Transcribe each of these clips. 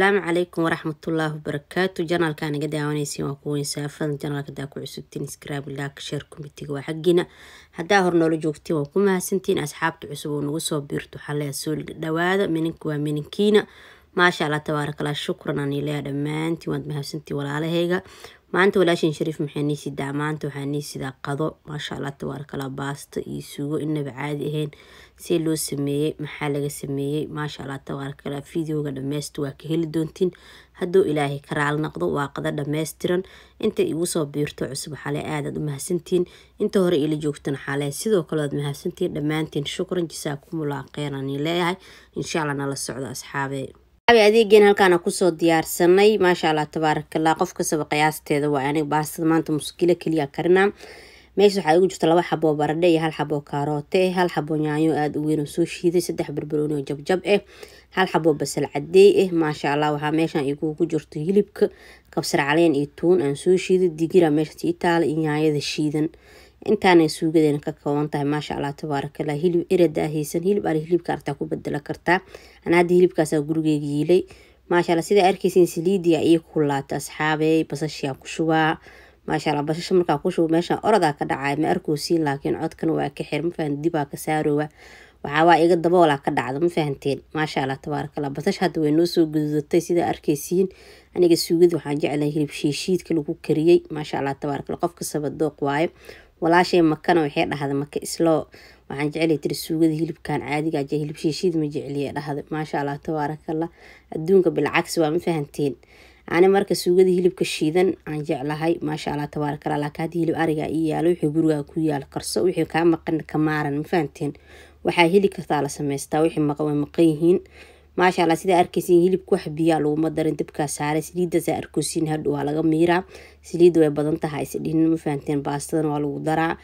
asalaamu calaykum waraxmatullaahi wabarakaatu janaalka naga daawanaysiin waa kuweyn saafadan janaalka hadaa ku cusubtiin scribe laak share committeega waa xaggiina haddaa hor noola joogtiin waa ku mahadsantiin asxaabta cusub oo nagu soo biirto xalea soo dhawaada mininka waa mininkiina maasha allah tabaarakallah shukran aan ileeya dhammaantiin waad mahadsantiin walaalahayga maanta walaashin shariif maxay nii sidaa maanta waxaa nii sidaa qado maasha allah tabaarakallah baasto iyo sugo inaba caadi ahayn see loo sameeyey maxaa laga sameeyey maasha allah tabaarakallah videoga dhameysta waa ka heli doontiin hadduu ilaahay ka raal naqdo waa qado dhammaystiran inta igu soo biirto cusub xale aadaad u mahadsantiin inta hore ila joogtana xale sidoo kale waad mahadsantiin dhammaantiin shukran jasaakumullah kheyran leeyahay insha allah nala socdo asxaabee adeegeen halkaana kusoo diyaarsanay maasha allah tabaarakallah qof kastaba qiyaasteeda waa aniga baastada maanta muskilo keliya karinaa meesha waxaa igu jirta laba xaboo baradhe iyo hal xaboo kaaroote hal xaboo yaanyo aada u weyn oo soo shiiday saddex barbarooni oo jabjab ah hal xaboo basal cadeey ah maasha allah waxaa meeshan igugu jirto hilibka kabsar caleen iyo tuun aan soo shiiday digira meesha ii taala iyo yaanyada shiidan intaanay suugadeena ka kooban tahay maasha allah tabaarakallah hilib erada haysan hilib ari hilibka artaa ku bedela kartaa ana hadda hilibkaasaa gurigeyga yiilay maasha allah sidaa arkeysin saliidiya ii kulaata asxaabey basashiyaa ku shubaa maasha allah basasha markaa ku shubo meeshaan orodaa ka dhacay ma arkoosin laakiin codkan waa ka xir mafahan dibaa ka saaroowa waxaawaa iga daboolaa ka dhacda ma fahanteen maasha allah tabaarakallah basash hadda way noo soo gududatay sidaa arkeysiin aniga suugada waxaan jeclahay hilib shiishiidka lagu kariyey maasha allah tabaarakallah qofka sabadooq waayo walaashay makana waxay dhahda maka isloo waxaan jeclay tiri suugada hilibkan caadiga aja hilib shiishiid ma jecliye dhahda maasha allah tabaarakallah adduunka bilcagsi waa ma fahanteen ani marka suugada hilibka shiidan aan jeclahay maasha allah tabaarakallah laakiin hadii hilib ariga ii yaalo wixii gurigaa ku yaalo karso wixii kaa maqan ka maaran ma fahanteen waxaa heli kartaa la samaystaa wixii maqan way maqan yihiin maasha allah sidaa arkeysin hilibka wax biyaa laguma darin dabkaa saaray saliidaasaa arkosiin hadhu waa laga miiraa saliidda way badan tahay isdhinin ma fahanteen baastadana waa lagu daraa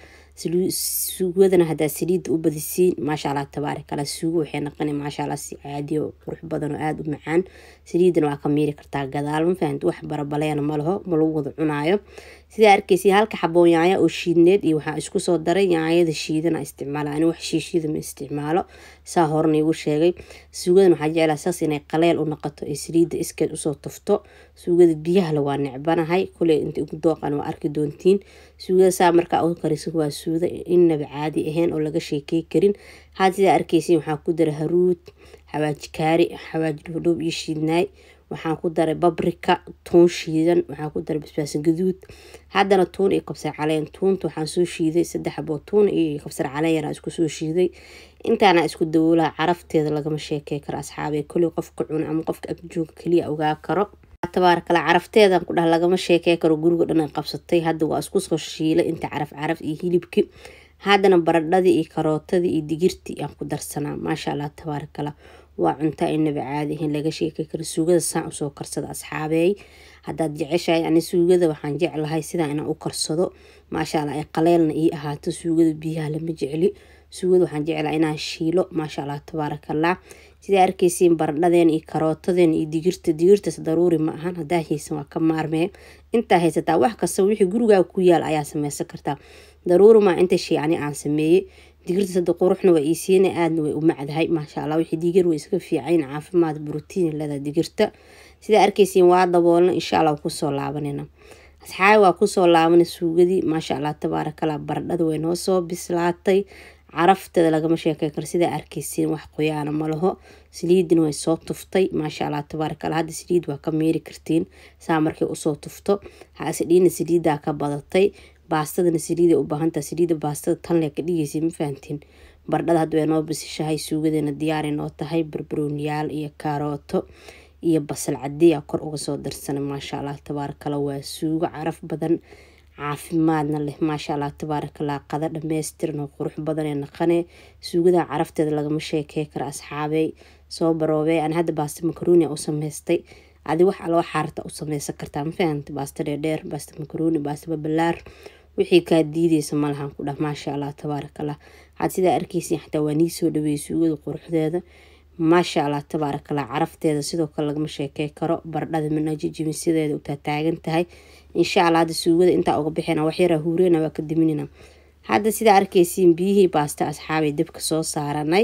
suugadana hadaa saliidda u badisiin maasha allah tabaarakallah suugo waxay naqana maasha allah si caadiyo qurux badan oo aada u macaan saliidana waa ka miiri kartaa gadaal ma fahant wax barabaleena ma laho ma lagu wada cunaayo sidaa arkeysa halka xaboo yaanya oo shiidneed iyo waxaa isku soo daray yaanyada shiidana isticmaala ani wax shiishida ma isticmaalo saa horena igu sheegay suugadan waxaa jeclaa saas inay qaleel u noqoto ee saliidda iskeed usoo tufto suugada biyahale waa necbanahay kuley inta igu dooqan waa arki doontiin suugada saa markaa u kariso waa suuda inaba caadi ahayn oo laga sheekey karin had sidaa arkeysin waxaa ku daray haruud xawaaji kaari xawaaji dhowdhow iyo shiidnaay waxaan ku daray babrika tuun shiidan waxaan ku daray basbaas gaduud haddana tuun iyo kabsar caleen tuunta waxaan soo shiiday saddex xaboo tuun iyo kabsar caleen yaraa isku soo shiiday intaana isku dawoolaha carafteeda lagama sheekey karo asxaabee koley qofka cuna ama qofka agjooga keliya ogaa karo tabaarakala carafteedan ku dhah lagama sheekey karo guriga dhan ay qabsatay hadda waa isku soo shiilay inta caraf caraf iyo hilibki haddana baradhadii iyo karootadii iyo digirtii aan ku darsanaa maasha allah tabaarakallah waa cunta inaba caadi ahayn laga sheekey karo suugada saan usoo karsada asxaabeey haddaad jeceshahay ani suugada waxaan jeclahay sidaa inaan u karsado maasha allah ay qaleelna ii ahaato suugada biyaha lama jecli suugada waxaan jeclaa inaan shiilo maasha allah tabaarakallah sidaa arkeysiin baradhadeen iyo karootadeen iyo digirta digirtas daruuri ma ahan hadaa haysan waa ka maarmee intaa haysataa wax kasta wixii gurigaa ku yaal ayaa sameysan kartaa daruuri maa inta shay ani aan sameeyey digirta sada quruxna waa iisiina aadna way u macdahay maasha allah wixii digir way iska fiicayn caafimaad brotiin leeda digirta sidaa arkeysiin waa daboolna insha allah kusoo laabanayna asxaabi waa kusoo laabana suugadii maasha allah tabaarakallah baradhada way noo soo bislaatay carafteeda lagama sheekey karo sidaa arkeysiin wax qoyaana ma laho saliidina way soo tuftay maasha allah tabaarakallah hadda saliid waa ka meeri kartiin saa markay usoo tufto hasidhiina saliidaa ka badatay baastadana saliida u baahantaa saliida baastada tanle ka dhigeysa ma fahantiin bardhada hadda way noo bisishahay suugadeena diyaaray noo tahay barbarooniyaal iyo kaarooto iyo basal cadeeya kor uga soo darsanay maasha allah tabaarakallah waa suugo caraf badan caafimaadna leh maasha allah tabaarakallah qada dhameystiran oo qurux badan ee naqane suugada carafteeda lagama sheekey karo asxaabey soo baroobey aan hadda baasta makaroni u sameystay adi wax aloo xaarta u sameysan kartaa ma fahanta baasta dheerdheer baasta makaroni baasta babalaar wixii kaa diideysa malahan ku dhah maasha allah tabaarakallah waxaad sidaa arkeysin xataa waa nii soo dhaweeyey suugada quruxdeeda maasha allah tabaarakallah carafteeda sidoo kale lagama sheekey karo bardhada manajijimisideeda utaa taagan tahay insha allah hadda suugada intaa uga bixina waxyaraa huureyna waa ka diminina hadda sidaa arkeysiin biyihii baasta asxaabay dabka soo saaranay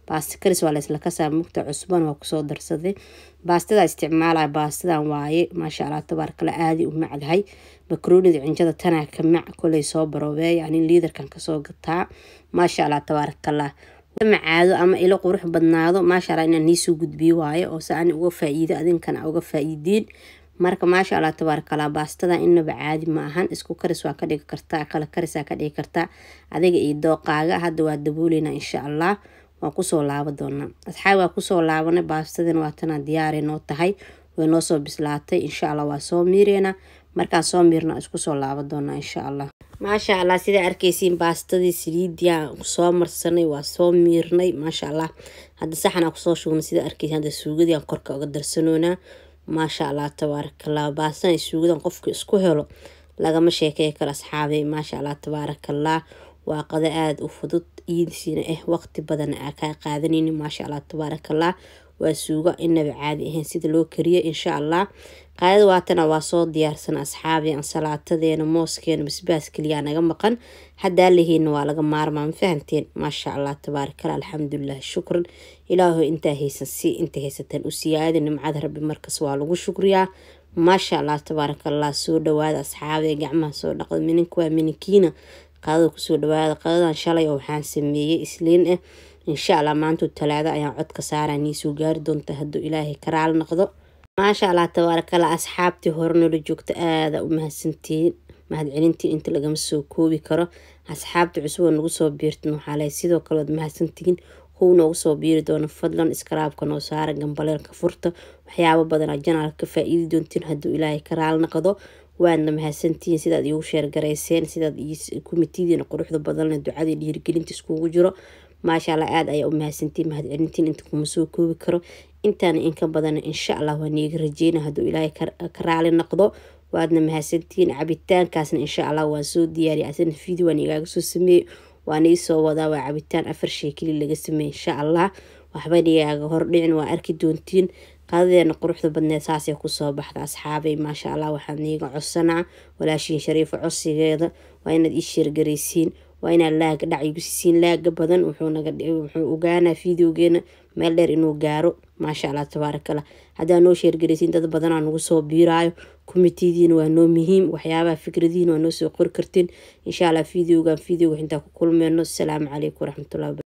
baasta karis waa laysla kasaa mugta cusban waa kusoo darsaday baastada isticmaalaya baastadan waaye maasha allah tabaarkala aadi u macdahay makroonida cinjada tanaa ka mac koley soo baroobeey yani liidarkan kasoo gataa maasha allah tabaarakallah macaado ama ilo qurux badnaado maasha allah inaan niisoo gudbiyo waayo oo se ani uga faa-iido adinkana uga faa-iidiin marka maasha allah tabaarakallah baastada inaba caadi ma ahan isku karis waa ka dhigi kartaa kala karisaa ka dhigi kartaa adiga iyo dooqaaga hadda waa dabooleynaa insha allah waan kusoo laaba doonaa asxaabi waa kusoo laabanay baastadina waa tanaa diyaaray noo tahay way noo soo bislaatay insha allah waa soo miireynaa markaan soo miirna isku soo laaba doonaa insha allah maasha allah sidaa arkeysiin baastadii saliidiyaa soo marsanay waa soo miirnay maasha allah hadda saxanaa kusoo shugnay sidaa arkeysiin hadda suugadii aan korka uga darsanoonaa maasha allah tabaarakallah baastan suugadan qofka isku helo lagama sheekey karo asxaabay maasha allah tabaarakallah waa qado aada u fudud iidisiina ah waqti badan aa kaa qaadanayni maasha allah tabaarakallah waa suugo inaba caadi ahayn sida loo kariyo insha allah qaadada waatana waa soo diyaarsan asxaabi ansalaatadeena mooskeena basbaas keliyaa naga maqan haddaa lahiina waa laga maarmaa ma fahanteen maasha allah tabaarakallah alxamdulilah shukran ilaahu intaa haysan si inta haysataan u siyaada nimcada rabbi markas waa lagu shukriyaa maasha allah tabaarakallah soo dhawaada asxaabi gacmaha soo dhaqda mininka waa mininkiina qaadada kusoo dhawaada qadadan shalay oo waxaan sameeyey isliin ah insha allah maantu talaado ayaan codka saaraa niisoo gaari doonta hadduu ilaahay karaal noqdo maasha allah tabaarakala asxaabtii hore noola joogta aada u mahadsantihiin mahadcelintiin inta lagama soo koobi karo asxaabta cusub oo nagu soo biirtan waxaa leh sidoo kale waad mahadsantihiin kow noogu soo biiri doono fadlan iskaraabka noo saara gambaleelka furta waxyaabo badanaa janaalka ka faa-iidi doontiin hadduu ilaahay karaal noqdo waadna mahadsantihiin sidaad iigu sheergarayseen sidaad kumitidiina quruxda badanle ducadii dhiirigelinta iskugu jiro maasha allah aada ayaa u mahadsantiin mahadcelintiin inta kuma soo koobi karo intaana inka badan insha allah waa niiga rajeyna hadduu ilaahay ka raali noqdo waadna mahadsantihiin cabitaankaasna insha allah waan soo diyaariya asana video waan igaaga soo sameeyey waan iisoo wadaa waa cabitaan afar shay keli laga sameeyey insha allah waxba nigaaga hordhicin waa arki doontiin qadadeena quruxda badneed saasay kusoo baxda asxaabay maasha allah waxaan niiga codsanaa walaashiin shariifo codsigeeda waa inaad ii sheergaraysiin waa inaad laaga dhac igu siisiin laaga badan wuxuu ogaanaa videogeena meel dheer inuu gaaro maasha allah tabaarakallah haddaa noo sheergaraysiin dad badanaa nagu soo biiraayo kumitidiina waa noo muhiim waxyaabaha fikradiina waa noo soo qori kartiin insha allah videogan videoga intaa ku kulmeyno asalaamu calaykum waraxmatullahi